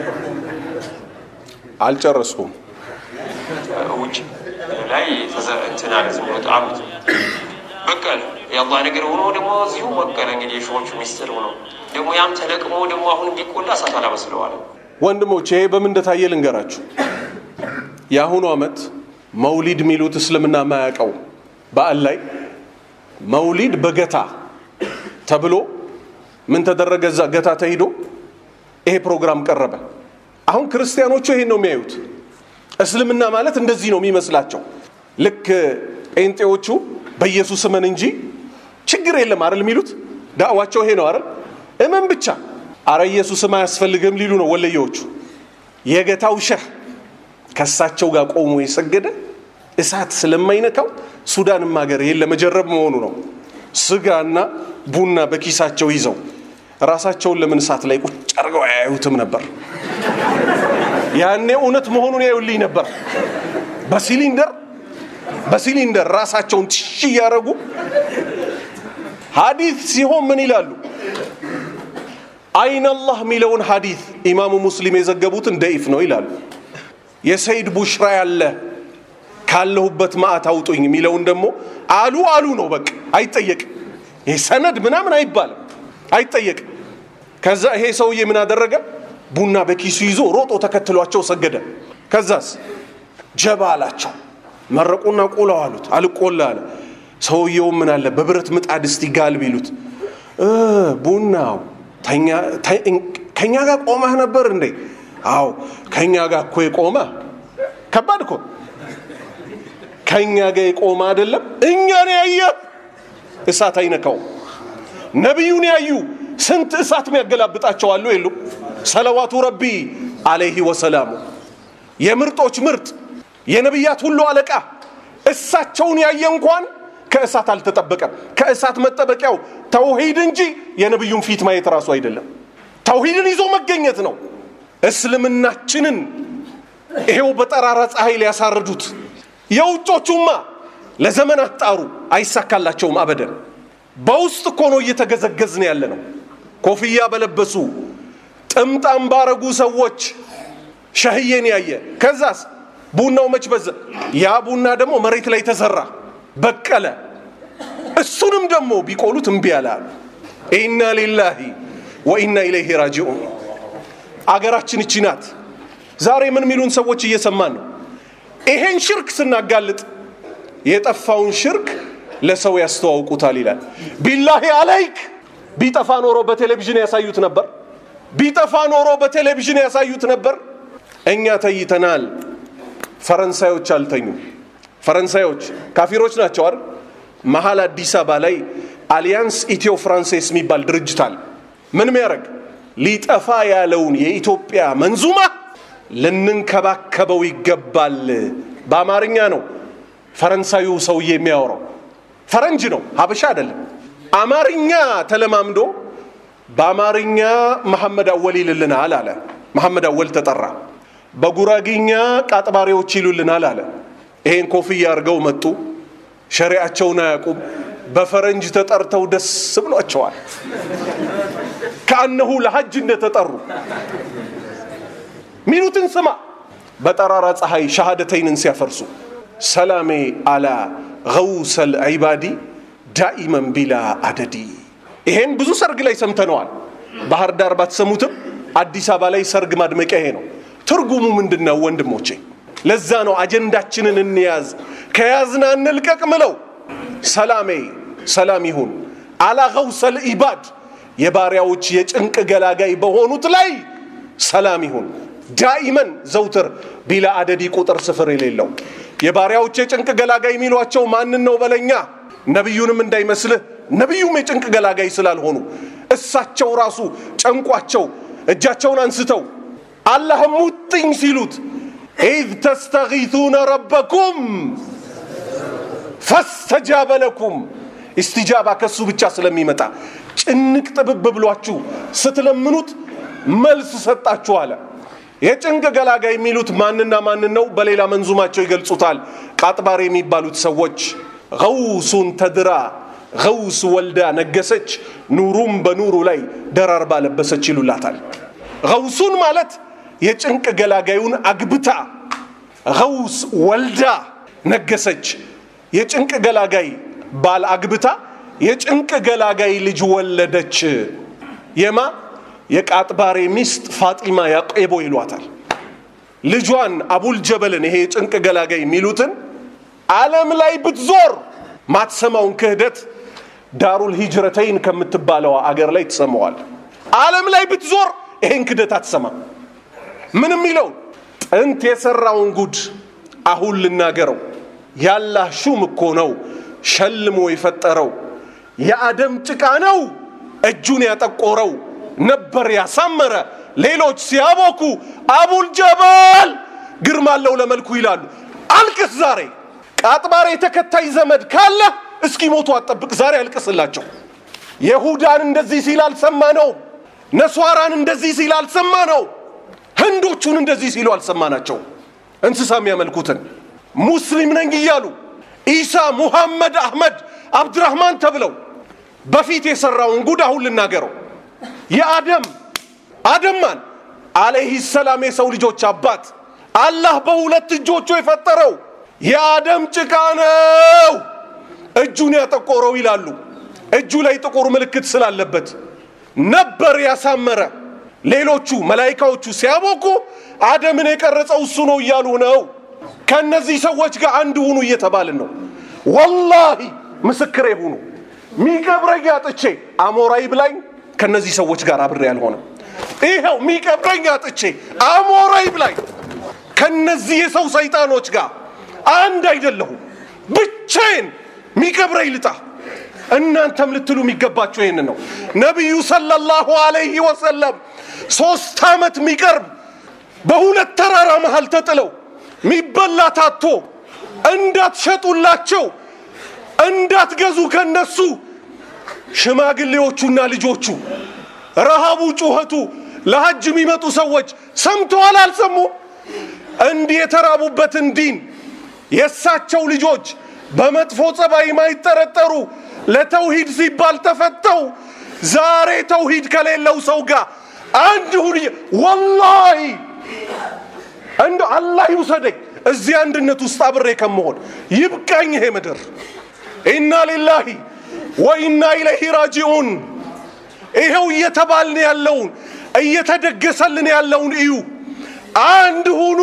አልጨረስኩም ውጭ ላይ እንትን አለ ዝም ብሎ ጣሉት በቀለ የአላህ ነገር ሆኖ ደግሞ እዚሁ በቀለ እንግዲህ የሾዎቹ ሚስጥር ሆኖ ደግሞ ያም ተለቅሞ ደግሞ አሁን እንዲቆላ እሳት አላመስለዋል ወንድሞች ይሄ በምን እንደታየ ልንገራችሁ የአሁኑ ዓመት መውሊድ የሚሉት እስልምና ማያውቀው በዓል ላይ መውሊድ በገታ ተብሎ ምን ተደረገ እዛ ገታ ተሂዶ ይሄ ፕሮግራም ቀረበ አሁን ክርስቲያኖቹ ይሄን ነው የሚያዩት እስልምና ማለት እንደዚህ ነው የሚመስላቸው ልክ ጴንጤዎቹ በኢየሱስ እመን እንጂ ችግር የለም አይደል የሚሉት ዳዕዋቸው ይሄ ነው አይደል እመን ብቻ አረ ኢየሱስም አያስፈልግም ሊሉ ነው ወለየዎቹ የገታው ሸህ ከእሳቸው ጋር ቆሞ የሰገደ እሳት ስለማይነካው ሱዳንም ሀገር ይሄን ለመጀረብ መሆኑ ነው ስጋና ቡና በኪሳቸው ይዘው ራሳቸውን ለምን እሳት ላይ ቁጭ አድርገው አያዩትም ነበር ያኔ እውነት መሆኑን ያዩልኝ ነበር በሲሊንደር በሲሊንደር ራሳቸውን ትሽ እያደረጉ ሐዲት ሲሆን ምን ይላሉ? አይነላህ የሚለውን ሐዲት ኢማሙ ሙስሊም የዘገቡትን ደኢፍ ነው ይላሉ። የሰይድ ቡሽራ ያለ ካለሁበት ማዕት አውጡኝ የሚለውን ደግሞ አሉ አሉ ነው በቃ አይጠየቅም። ይሄ ሰነድ ምናምን አይባልም አይጠየቅም። ከዛ ይሄ ሰውዬ ምን አደረገ? ቡና በኪሱ ይዞ ሮጦ ተከትሏቸው ሰገደ። ከዛስ ጀባ አላቸው። መረቁና ቆላው አሉት። አልቆላ አለ። ሰውየው ምን አለ በብረት ምጣድ እስቲ ጋልብ ይሉት እ ቡናው ከኛ ጋር ቆመህ ነበር እንዴ? አዎ ከኛ ጋር እኮ የቆመ ከባድ እኮ ከኛ ጋር የቆመ አይደለም እኛን ያየ እሳት አይነካውም። ነቢዩን ያዩ ስንት እሳት የሚያገላብጣቸው አሉ የሉ? ሰለዋቱ ረቢ አለይህ ወሰላሙ የምርጦች ምርጥ የነቢያት ሁሉ አለቃ እሳቸውን ያየ እንኳን ከእሳት አልተጠበቀም። ከእሳት መጠበቂያው ተውሂድ እንጂ የነቢዩን ፊት ማየት ራሱ አይደለም። ተውሂድን ይዞ መገኘት ነው። እስልምናችንን ይሄው በጠራራ ፀሐይ ሊያሳርዱት የውጮቹማ ለዘመናት ጣሩ፣ አይሳካላቸውም አበደን። በውስጥ እኮ ነው እየተገዘገዝን ያለ ነው። ኮፍያ በለበሱ ጥምጣም ባረጉ ሰዎች ሸህዬን ያየ ከዛስ ቡናው መች በዛ። ያ ቡና ደግሞ መሬት ላይ ተዘራ በቀለ። እሱንም ደግሞ ቢቆሉት እምቢ አለ አሉ። ኢና ሊላሂ ወኢና ኢለይሂ ራጂዑን። አገራችን እቺ ናት። ዛሬ ምን የሚሉን ሰዎች እየሰማን ነው። ይሄን ሽርክ ስናጋልጥ የጠፋውን ሽርክ ለሰው ያስተዋውቁታል ይላል። ቢላሂ አለይክ ቢጠፋ ኖሮ በቴሌቪዥን ያሳዩት ነበር። ቢጠፋ ኖሮ በቴሌቪዥን ያሳዩት ነበር። እኛ ተይተናል። ፈረንሳዮች አልተኙም። ፈረንሳዮች ካፊሮች ናቸው አይደል? መሀል አዲስ አበባ ላይ አሊያንስ ኢትዮ ፍራንሴስ የሚባል ድርጅት አለ። ምን ሚያደርግ ሊጠፋ ያለውን የኢትዮጵያ መንዙማ ልንንከባከበው ይገባል። በአማርኛ ነው ፈረንሳዩ ሰውዬ የሚያወራው። ፈረንጅ ነው፣ ሀበሻ አይደለም። አማርኛ ተለማምዶ በአማርኛ መሐመድ አወል ይልልናል አለ። መሐመድ አወል ተጠራ። በጉራጊኛ ቃጥባሪዎች ይሉልናል አለ። ይሄን ኮፍያ አድርገው መጡ። ሸሪዓቸውን አያውቁም። በፈረንጅ ተጠርተው ደስ ብሏቸዋል። ከአነሁ ለሐጅ እንደተጠሩ ሚሉትን ስማ። በጠራራ ፀሐይ ሸሃደተይንን ሲያፈርሱ ሰላሜ አላ ገውሰል ዒባዲ ዳኢመን ቢላ አደዲ። ይሄን ብዙ ሰርግ ላይ ሰምተነዋል። ባህር ዳር ባትሰሙትም አዲስ አበባ ላይ ሰርግ ማድመቂያ ይሄ ነው። ትርጉሙ ምንድን ነው ወንድሞቼ? ለዛ ነው አጀንዳችንን እንያዝ፣ ከያዝና እንልቀቅ ምለው። ሰላሜ ሰላም ይሁን አላ ገውሰል ኢባድ የባሪያዎች የጭንቅ ገላጋይ በሆኑት ላይ ሰላም ይሁን ዳኢመን ዘውትር ቢላ አደዲ ቁጥር ስፍር የሌለው የባሪያዎች የጭንቅ ገላጋይ የሚሏቸው ማንን ነው በለኛ ነቢዩንም እንዳይመስልህ ነቢዩም የጭንቅ ገላጋይ ስላልሆኑ እሳቸው ራሱ ጨንቋቸው እጃቸውን አንስተው አላህም ሙጥኝ ሲሉት ኢዝ ተስተጊቱነ ረበኩም ፈስተጃበ ለኩም ኢስቲጃባ ከሱ ብቻ ስለሚመጣ ጭንቅ ጥብብ ብሏችሁ ስትለምኑት መልስ ሰጣችሁ አለ። የጭንቅ ገላጋይ የሚሉት ማንና ማንን ነው? በሌላ መንዙማቸው ይገልጹታል። ቃጥባር የሚባሉት ሰዎች ገውሱን ተድራ ገውስ ወልዳ ነገሰች፣ ኑሩም በኑሩ ላይ ደራርባ ለበሰች ይሉላታል። ገውሱን ማለት የጭንቅ ገላጋዩን አግብታ ገውስ ወልዳ ነገሰች። የጭንቅ ገላጋይ ባል አግብታ የጭንቅ ገላጋይ ልጅ ወለደች። የማ የቃጥባሬ ሚስት ፋጢማ ያቄቦ ይሏታል። ልጇን አቡል ጀበልን ይሄ የጭንቅ ገላጋይ የሚሉትን ዓለም ላይ ብትዞር ማትሰማውን ክህደት ዳሩል ሂጅረተይን ከምትባለዋ አገር ላይ ትሰማዋል። ዓለም ላይ ብትዞር ይሄን ክህደት አትሰማም። ምንም ይለው ጥንት የሰራውን ጉድ አሁን ልናገረው። ያላህ ሹም እኮ ነው ሸልሞ የፈጠረው። የአደም ጭቃ ነው እጁን ያጠቆረው ነበር ያሳመረ። ሌሎች ሲያቦኩ አቡል ጀበል ግርማ አለው ለመልኩ ይላሉ። አልቅስ ዛሬ ቃጥባሬ ተከታይ ዘመድ ካለ እስኪ ሞቱ አጠብቅ። ዛሬ አልቅስላቸው። የሁዳን እንደዚህ ሲል አልሰማ ነው። ነሷራን እንደዚህ ሲል አልሰማ ነው። ህንዶቹን እንደዚህ ሲሉ አልሰማናቸው። እንስሳ የሚያመልኩትን ሙስሊም ነኝ እያሉ ኢሳ፣ ሙሐመድ፣ አህመድ፣ አብድራህማን ተብለው በፊት የሰራውን ጉድ አሁን ልናገረው። የአደም አደም ማን አለይህ ሰላም የሰው ልጆች አባት አላህ በሁለት እጆቹ የፈጠረው የአደም ጭቃ ነው እጁን ያጠቆረው ይላሉ። እጁ ላይ ጥቁር ምልክት ስላለበት ነበር ያሳመረ። ሌሎቹ መላይካዎቹ ሲያቦኩ አደምን የቀረጸው እሱ ነው እያሉ ነው። ከእነዚህ ሰዎች ጋር አንድ ሁኑ እየተባልን ነው። ወላሂ ምስክሬ ሁኑ። ሚቀብረኝ አጥቼ አሞራ ይብላኝ ከእነዚህ ሰዎች ጋር አብሬ አልሆነም። ይኸው ሚቀብረኝ አጥቼ አሞራ ይብላኝ ከነዚህ የሰው ሰይጣኖች ጋር አንድ አይደለሁም። ብቻዬን ሚቀብረኝ ልጣ። እናንተም ልትሉ የሚገባቸው ይህን ነው። ነቢዩ ሰለላሁ አለይህ ወሰለም ሶስት ዓመት የሚቀርብ በሁለት ተራራ መሃል ተጥለው ሚበላ ታቶ እንዳትሸጡላቸው እንዳትገዙ ከነሱ ሽማግሌዎቹና ልጆቹ ረሃቡ፣ ጩኸቱ ለሐጅ የሚመጡ ሰዎች ሰምተዋል አልሰሙም? እንዲህ የተራቡበትን ዲን የእሳቸው ልጆች በመጥፎ ጸባይ የማይጠረጠሩ ለተውሂድ ሲባል ተፈተው ዛሬ ተውሂድ ከሌለው ሰው ጋር አንድ ሁን። ወላሂ እንደ አላህ ይውሰደኝ እዚህ አንድነት ውስጥ አብሬ ከመሆን ይብቃኝ ይሄ ምድር። ኢና ሊላሂ ወኢና ኢለይሂ ራጂዑን። ይኸው እየተባልን ያለውን እየተደገሰልን ያለውን እዩ። አንድ ሁኑ።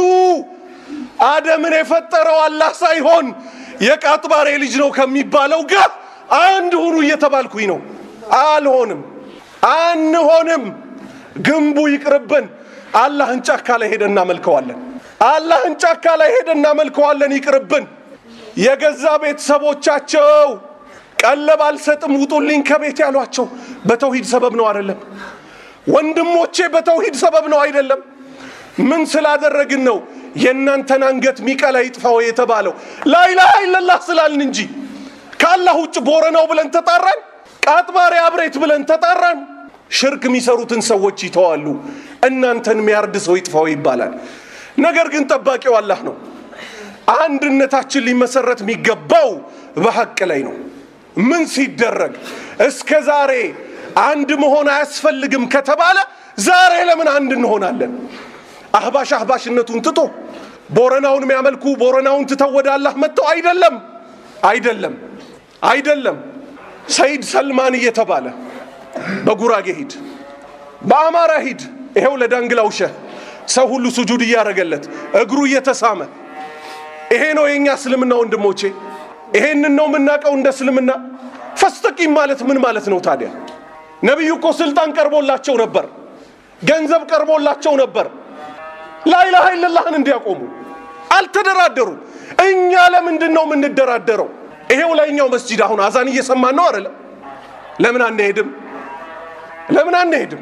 አደምን የፈጠረው አላህ ሳይሆን የቃጥባሬ ልጅ ነው ከሚባለው ጋር አንድ ሁኑ እየተባልኩኝ ነው። አልሆንም፣ አንሆንም። ግንቡ ይቅርብን። አላህን ጫካ ላይ ሄደን እናመልከዋለን። አላህን ጫካ ላይ ሄደን እናመልከዋለን። ይቅርብን። የገዛ ቤተሰቦቻቸው ቀለብ አልሰጥም ውጡልኝ ከቤት ያሏቸው በተውሂድ ሰበብ ነው አይደለም? ወንድሞቼ በተውሂድ ሰበብ ነው አይደለም? ምን ስላደረግን ነው የእናንተን አንገት ሚቀላ ይጥፋው የተባለው? ላኢላሃ ኢለላህ ስላልን እንጂ ከአላህ ውጭ ቦረናው ብለን ተጣራን፣ ቃጥባሬ አብሬት ብለን ተጣራን። ሽርክ የሚሰሩትን ሰዎች ይተዋሉ። እናንተን የሚያርድ ሰው ይጥፋው ይባላል። ነገር ግን ጠባቂው አላህ ነው። አንድነታችን ሊመሰረት የሚገባው በሐቅ ላይ ነው። ምን ሲደረግ እስከ ዛሬ አንድ መሆን አያስፈልግም ከተባለ ዛሬ ለምን አንድ እንሆናለን? አህባሽ አህባሽነቱን ትቶ ቦረናውን የሚያመልኩ ቦረናውን ትተው ወደ አላህ መጥተው አይደለም፣ አይደለም፣ አይደለም። ሰይድ ሰልማን እየተባለ በጉራጌ ሂድ፣ በአማራ ሂድ፣ ይሄው ለዳንግላው ሸህ ሰው ሁሉ ስጁድ እያደረገለት እግሩ እየተሳመ ይሄ ነው የእኛ እስልምና ወንድሞቼ። ይሄንን ነው የምናውቀው እንደ እስልምና። ፈስተቂም ማለት ምን ማለት ነው ታዲያ? ነቢዩ እኮ ስልጣን ቀርቦላቸው ነበር፣ ገንዘብ ቀርቦላቸው ነበር ላኢላሃ ኢለላህን እንዲያቆሙ አልተደራደሩ። እኛ ለምንድን ነው የምንደራደረው? ይሄው ላይኛው መስጂድ አሁን አዛን እየሰማን ነው አይደለም? ለምን አንሄድም? ለምን አንሄድም?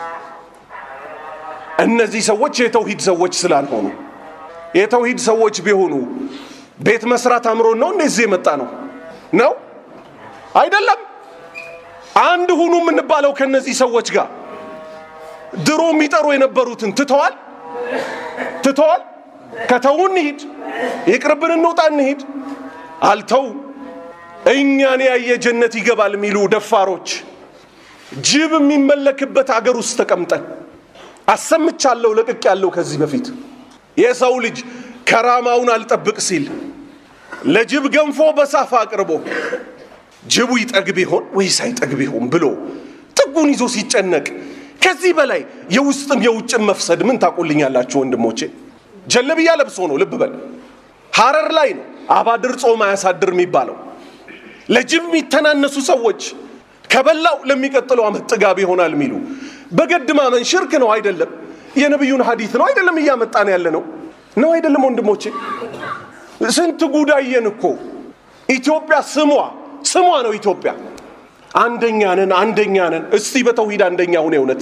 እነዚህ ሰዎች የተውሂድ ሰዎች ስላልሆኑ የተውሂድ ሰዎች ቢሆኑ ቤት መስራት አምሮን ነው እንደዚህ የመጣ ነው ነው አይደለም። አንድ ሁኑ የምንባለው ከነዚህ ሰዎች ጋር ድሮ የሚጠሩ የነበሩትን ትተዋል ትተዋል። ከተው እንሂድ፣ ይቅርብን፣ እንውጣ፣ እንሂድ። አልተው። እኛን ያየ ጀነት ይገባል የሚሉ ደፋሮች ጅብ የሚመለክበት አገር ውስጥ ተቀምጠን አሰምቻለሁ፣ ለቅቅ ያለው ከዚህ በፊት የሰው ልጅ ከራማውን አልጠብቅ ሲል ለጅብ ገንፎ በሳፋ አቅርቦ ጅቡ ይጠግብ ይሆን ወይስ አይጠግብ ይሆን ብሎ ጥጉን ይዞ ሲጨነቅ ከዚህ በላይ የውስጥም የውጭም መፍሰድ ምን ታቆልኛላችሁ ወንድሞቼ? ጀለብያ ለብሶ ነው። ልብ በል ሐረር ላይ ነው አባድር ጾም አያሳድር የሚባለው። ለጅብ የሚተናነሱ ሰዎች ከበላው ለሚቀጥለው ዓመት ጥጋብ ይሆናል የሚሉ በገድ ማመን ሽርክ ነው አይደለም? የነቢዩን ሐዲት ነው አይደለም? እያመጣን ያለ ነው ነው አይደለም? ወንድሞቼ ስንት ጉዳየን እኮ ኢትዮጵያ ስሟ ስሟ ነው ኢትዮጵያ አንደኛ ነን አንደኛ ነን። እስቲ በተውሂድ አንደኛ ሁን። እውነት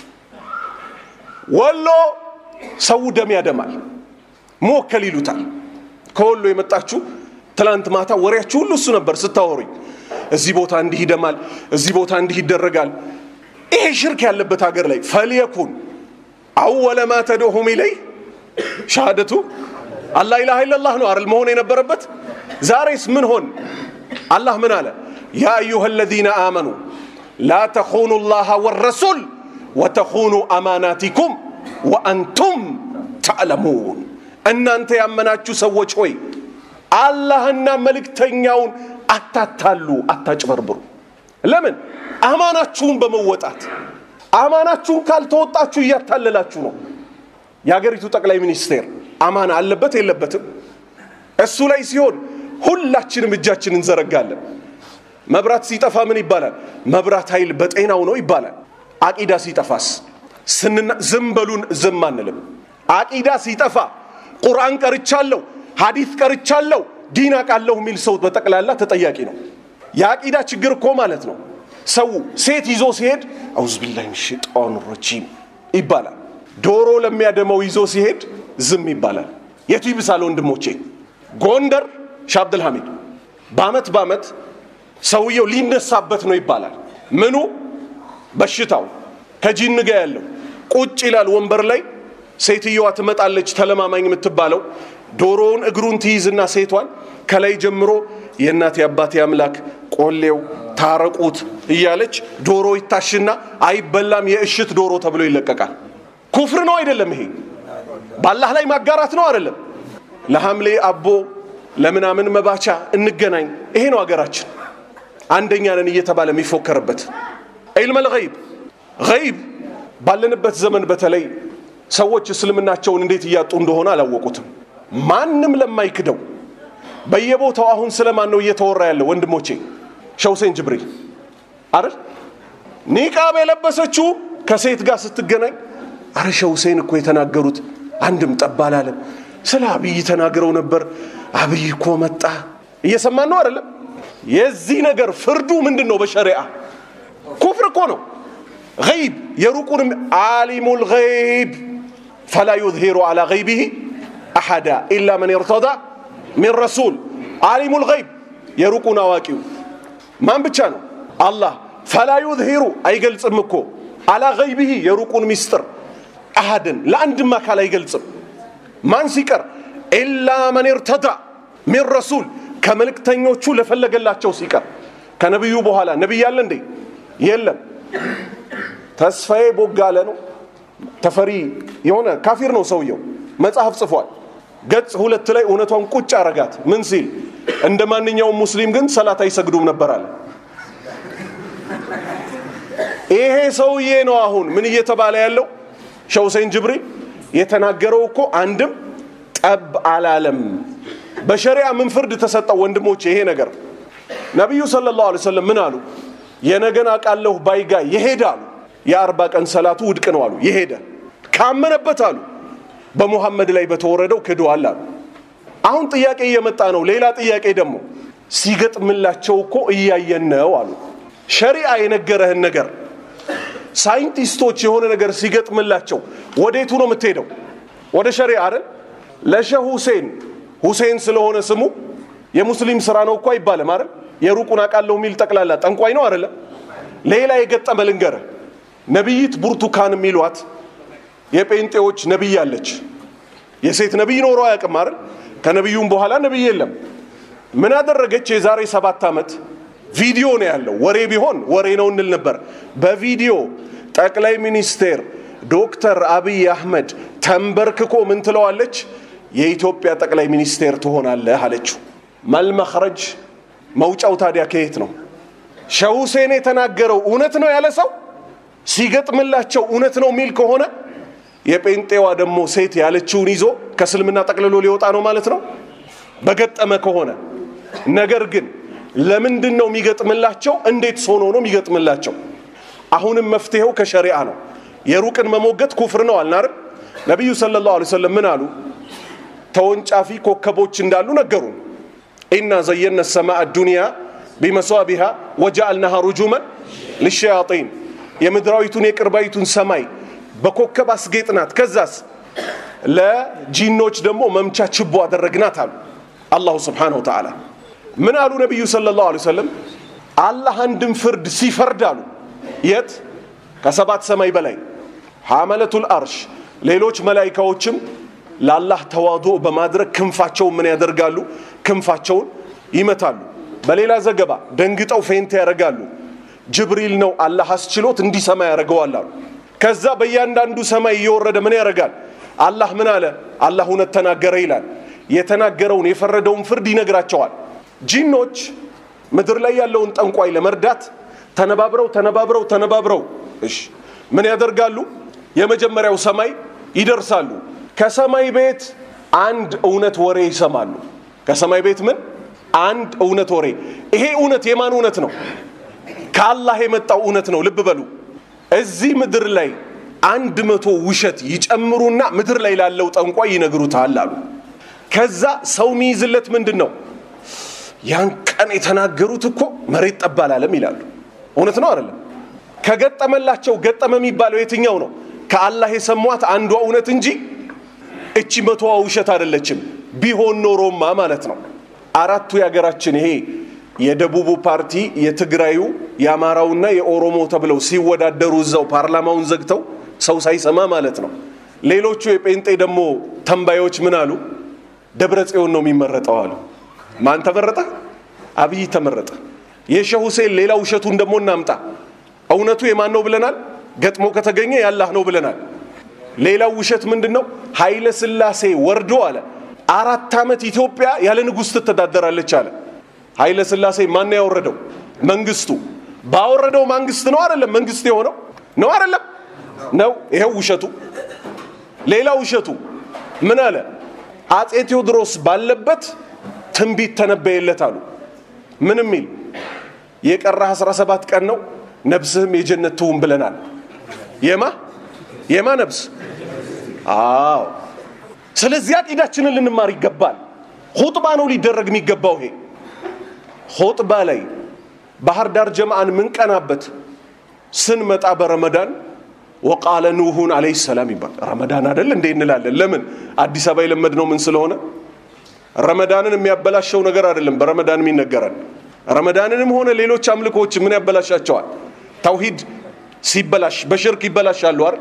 ወሎ ሰው ደም ያደማል፣ ሞከል ይሉታል። ከወሎ የመጣችሁ ትላንት ማታ ወሬያችሁ ሁሉ እሱ ነበር ስታወሩኝ። እዚህ ቦታ እንዲህ ይደማል፣ እዚህ ቦታ እንዲህ ይደረጋል። ይሄ ሽርክ ያለበት ሀገር ላይ ፈልየኩን አወለ ማ ተድዑሁም ኢለይ ሻሃደቱ አላ ኢላሃ ኢለላህ ነው አይደል መሆን የነበረበት። ዛሬስ ምን ሆን? አላህ ምን አለ? ያ አዩሃ አለዚነ አመኑ ላ ተኹኑ ላሃ ወረሱል ወተኹኑ አማናቲኩም ወአንቱም ተዕለሙን እናንተ ያመናችሁ ሰዎች ሆይ አላህና መልእክተኛውን አታታሉ አታጭበርብሩ ለምን አማናችሁን በመወጣት አማናችሁን ካልተወጣችሁ እያታለላችሁ ነው የሀገሪቱ ጠቅላይ ሚኒስቴር አማና አለበት የለበትም እሱ ላይ ሲሆን ሁላችንም እጃችን እንዘረጋለን መብራት ሲጠፋ ምን ይባላል መብራት ኃይል በጤናው ነው ይባላል አቂዳ ሲጠፋስ ስንና ዝም በሉን ዝም አንልም አቂዳ ሲጠፋ ቁርአን ቀርቻለሁ ሀዲት ቀርቻለሁ ዲን አቃለሁ የሚል ሰው በጠቅላላ ተጠያቂ ነው የአቂዳ ችግር እኮ ማለት ነው ሰው ሴት ይዞ ሲሄድ አውዝ ቢላህ ሽጣን ረጂም ይባላል ዶሮ ለሚያደመው ይዞ ሲሄድ ዝም ይባላል የቱ ይብሳል ወንድሞቼ ጎንደር ሻህ አብድልሐሚድ በአመት በአመት ሰውየው ሊነሳበት ነው ይባላል ምኑ በሽታው ከጂን ጋ ያለው ቁጭ ይላል ወንበር ላይ ሴትየዋ ትመጣለች ተለማማኝ የምትባለው ዶሮውን እግሩን ትይዝና ሴቷን ከላይ ጀምሮ የእናቴ አባቴ አምላክ ቆሌው ታረቁት እያለች ዶሮ ይታሽና አይበላም የእሽት ዶሮ ተብሎ ይለቀቃል ኩፍር ነው አይደለም ይሄ በአላህ ላይ ማጋራት ነው አይደለም ለሐምሌ አቦ ለምናምን መባቻ እንገናኝ ይሄ ነው ሀገራችን አንደኛ ነን እየተባለ የሚፎከርበት ዒልም ልገይብ ገይብ ባለንበት ዘመን በተለይ ሰዎች እስልምናቸውን እንዴት እያጡ እንደሆነ አላወቁትም ማንም ለማይክደው በየቦታው አሁን ስለማን ነው እየተወራ ያለው ወንድሞቼ ሸውሴን ጅብሪል አይደል ኒቃብ የለበሰችው ከሴት ጋር ስትገናኝ አረ ሸውሴን እኮ የተናገሩት አንድም ጠብ አላለም ስለ አብይ ተናግረው ነበር አብይ እኮ መጣ እየሰማን ነው አይደለም የዚህ ነገር ፍርዱ ምንድን ነው በሸሪዓ ኩፍር እኮ ነው ገይብ የሩቁንም አሊሙ ልገይብ ፈላ ዩዝሂሩ አላ ገይቢህ አሐዳ ኢላ መን ይርተዳ ሚን ረሱል አሊሙ ልገይብ የሩቁን አዋቂው ማን ብቻ ነው አላህ ፈላ ዩዝሂሩ አይገልጽም እኮ አላ ገይቢህ የሩቁን ሚስጥር አሃድን ለአንድም አካል አይገልጽም ማን ሲቀር ኢላ መን ይርተዳ ሚን ረሱል ከመልእክተኞቹ ለፈለገላቸው ሲቀር ከነቢዩ በኋላ ነቢይ አለ እንዴ የለም ተስፋዬ ቦጋለ ነው ተፈሪ የሆነ ካፊር ነው ሰውየው መጽሐፍ ጽፏል ገጽ ሁለት ላይ እውነቷን ቁጭ አረጋት ምን ሲል እንደ ማንኛውም ሙስሊም ግን ሰላት አይሰግዱም ነበር አለ ይሄ ሰውዬ ነው አሁን ምን እየተባለ ያለው ሸውሴን ጅብሪል የተናገረው እኮ አንድም ጠብ አላለም በሸሪያ ምን ፍርድ ተሰጠው ወንድሞች ይሄ ነገር ነቢዩ ስለ ላሁ ሰለም ምን አሉ የነገን አቃለሁ ባይጋ የሄደ አሉ የአርባ ቀን ሰላቱ ውድቅ ነው አሉ የሄደ ካመነበት አሉ በሙሐመድ ላይ በተወረደው ክደዋል አሉ አሁን ጥያቄ እየመጣ ነው ሌላ ጥያቄ ደግሞ ሲገጥምላቸው እኮ እያየን ነው አሉ ሸሪዓ የነገረህን ነገር ሳይንቲስቶች የሆነ ነገር ሲገጥምላቸው ወዴቱ ነው የምትሄደው ወደ ሸሪዓ አይደል ለሸህ ሁሴን ሁሴን ስለሆነ ስሙ የሙስሊም ስራ ነው እኮ አይባልም አይደል የሩቁን አቃለሁ የሚል ጠቅላላ ጠንቋይ ነው አይደለም ሌላ የገጠመ ልንገርህ ነቢይት ብርቱካን የሚሏት የጴንጤዎች ነቢይ አለች የሴት ነቢይ ኖሮ አያውቅም አይደል ከነቢዩም በኋላ ነቢይ የለም ምን አደረገች የዛሬ ሰባት ዓመት ቪዲዮ ነው ያለው ወሬ ቢሆን ወሬ ነው እንል ነበር በቪዲዮ ጠቅላይ ሚኒስቴር ዶክተር አብይ አህመድ ተንበርክኮ ምን ትለዋለች የኢትዮጵያ ጠቅላይ ሚኒስቴር ትሆናለህ አለችው መልመክረጅ መውጫው ታዲያ ከየት ነው ሸህ ሁሴን የተናገረው እውነት ነው ያለ ሰው ሲገጥምላቸው እውነት ነው የሚል ከሆነ የጴንጤዋ ደግሞ ሴት ያለችውን ይዞ ከእስልምና ጠቅልሎ ሊወጣ ነው ማለት ነው በገጠመ ከሆነ ነገር ግን ለምንድን ነው የሚገጥምላቸው እንዴት ሆኖ ነው የሚገጥምላቸው አሁንም መፍትሄው ከሸሪዓ ነው የሩቅን መሞገት ኩፍር ነው አልናር ነቢዩ ስለ ላሁ ሰለም ምን አሉ ተወንጫፊ ኮከቦች እንዳሉ ነገሩን ኢና ዘየነ ሰማዕ ዱንያ ቢመሷቢሃ ወጃአልናሃ ሩጁመን ልሸያጢን የምድራዊቱን የቅርባዊቱን ሰማይ በኮከብ አስጌጥናት ከዛስ ለጂኖች ደግሞ መምቻ ችቦ አደረግናት አሉ አላሁ ስብሓነሁ ወተዓላ ምን አሉ ነቢዩ ስለ ላሁ ሰለም አላህ አንድም ፍርድ ሲፈርድ አሉ የት ከሰባት ሰማይ በላይ ሐመለቱል አርሽ ሌሎች መላይካዎችም ለአላህ ተዋዶ በማድረግ ክንፋቸውን ምን ያደርጋሉ ክንፋቸውን ይመታሉ በሌላ ዘገባ ደንግጠው ፌንት ያደርጋሉ ጅብሪል ነው አላህ አስችሎት እንዲሰማ ያደርገዋል አሉ ከዛ በእያንዳንዱ ሰማይ እየወረደ ምን ያደርጋል አላህ ምን አለ አላህ እውነት ተናገረ ይላል የተናገረውን የፈረደውን ፍርድ ይነግራቸዋል ጂኖች ምድር ላይ ያለውን ጠንቋይ ለመርዳት ተነባብረው ተነባብረው ተነባብረው እሺ ምን ያደርጋሉ የመጀመሪያው ሰማይ ይደርሳሉ ከሰማይ ቤት አንድ እውነት ወሬ ይሰማሉ ከሰማይ ቤት ምን አንድ እውነት ወሬ ይሄ እውነት የማን እውነት ነው ከአላህ የመጣው እውነት ነው ልብ በሉ እዚህ ምድር ላይ አንድ መቶ ውሸት ይጨምሩና ምድር ላይ ላለው ጠንቋይ ይነግሩታል አሉ ከዛ ሰው ሚይዝለት ምንድን ነው ያን ቀን የተናገሩት እኮ መሬት ጠብ አላለም ይላሉ እውነት ነው አይደለም ከገጠመላቸው ገጠመ የሚባለው የትኛው ነው ከአላህ የሰሟት አንዷ እውነት እንጂ እቺ መቶዋ ውሸት አይደለችም ቢሆን ኖሮማ ማለት ነው አራቱ የሀገራችን ይሄ የደቡቡ ፓርቲ የትግራዩ የአማራውና የኦሮሞ ተብለው ሲወዳደሩ እዛው ፓርላማውን ዘግተው ሰው ሳይሰማ ማለት ነው ሌሎቹ የጴንጤ ደግሞ ተንባዮች ምን አሉ ደብረ ጽዮን ነው የሚመረጠው አሉ ማን ተመረጠ አብይ ተመረጠ የሸህ ሁሴን ሌላ ውሸቱን ደግሞ እናምጣ እውነቱ የማን ነው ብለናል ገጥሞ ከተገኘ ያላህ ነው ብለናል ሌላው ውሸት ምንድን ነው ኃይለ ስላሴ ወርዶ አለ አራት ዓመት ኢትዮጵያ ያለ ንጉሥ ትተዳደራለች አለ ኃይለ ስላሴ ማን ያወረደው መንግስቱ ባወረደው መንግስት ነው አይደለም መንግስት የሆነው ነው አይደለም ነው ይሄው ውሸቱ ሌላ ውሸቱ ምን አለ አጼ ቴዎድሮስ ባለበት ትንቢት ተነበየለት አሉ ምን የሚል የቀረህ 17 ቀን ነው ነብስህም የጀነት ትሁን ብለናል የማ የማ ነብስ አዎ ስለዚህ አቂዳችንን ልንማር ይገባል ሁጥባ ነው ሊደረግ የሚገባው ይሄ ሁጥባ ላይ ባህር ዳር ጀማአን ምንቀናበት ስንመጣ በረመዳን ወቃለ ኑሁን አለይሂ ሰላም ይባል ረመዳን አይደል እንዴ እንላለን ለምን አዲስ አበባ የለመድነው ምን ስለሆነ ረመዳንን የሚያበላሸው ነገር አይደለም በረመዳን የሚነገረን ረመዳንንም ሆነ ሌሎች አምልኮዎች ምን ያበላሻቸዋል ተውሂድ ሲበላሽ በሽርክ ይበላሻሉ አይደል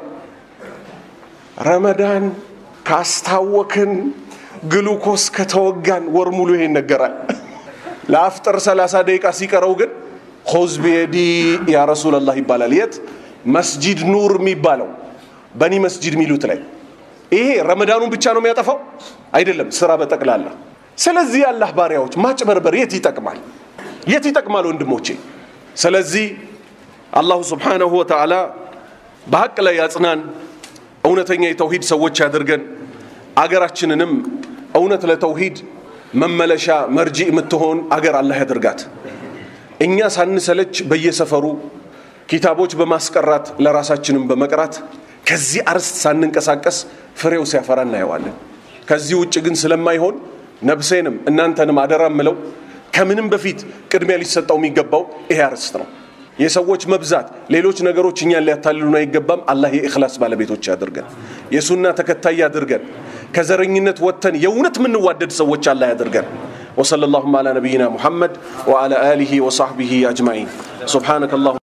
ረመዳን ካስታወክን ግሉኮስ ከተወጋን ወር ሙሉ ይሄ ይነገራል ለአፍጥር 30 ደቂቃ ሲቀረው ግን ሆዝ ቢየዲ ያ ረሱላላህ ይባላል የት መስጂድ ኑር የሚባለው በኒ መስጂድ የሚሉት ላይ ይሄ ረመዳኑን ብቻ ነው የሚያጠፋው አይደለም ስራ በጠቅላላ ስለዚህ የአላህ ባሪያዎች ማጭበርበር የት ይጠቅማል የት ይጠቅማል ወንድሞቼ ስለዚህ አላሁ ስብሓነሁ ወተዓላ በሀቅ ላይ ያጽናን እውነተኛ የተውሂድ ሰዎች ያድርገን አገራችንንም እውነት ለተውሂድ መመለሻ መርጂ የምትሆን አገር አላህ ያድርጋት እኛ ሳንሰለች በየሰፈሩ ኪታቦች በማስቀራት ለራሳችንም በመቅራት ከዚህ አርስት ሳንንቀሳቀስ ፍሬው ሲያፈራ እናየዋለን ከዚህ ውጭ ግን ስለማይሆን ነብሴንም እናንተንም አደራ ምለው ከምንም በፊት ቅድሚያ ሊሰጠው የሚገባው ይሄ አርስት ነው የሰዎች መብዛት ሌሎች ነገሮች እኛን ሊያታልሉን አይገባም አላህ የእክላስ ባለቤቶች ያድርገን የሱና ተከታይ ያድርገን ከዘረኝነት ወጥተን የእውነት የምንዋደድ ሰዎች አላህ ያድርገን وصلى اللهم على نبينا محمد وعلى آله وصحبه أجمعين سبحانك اللهم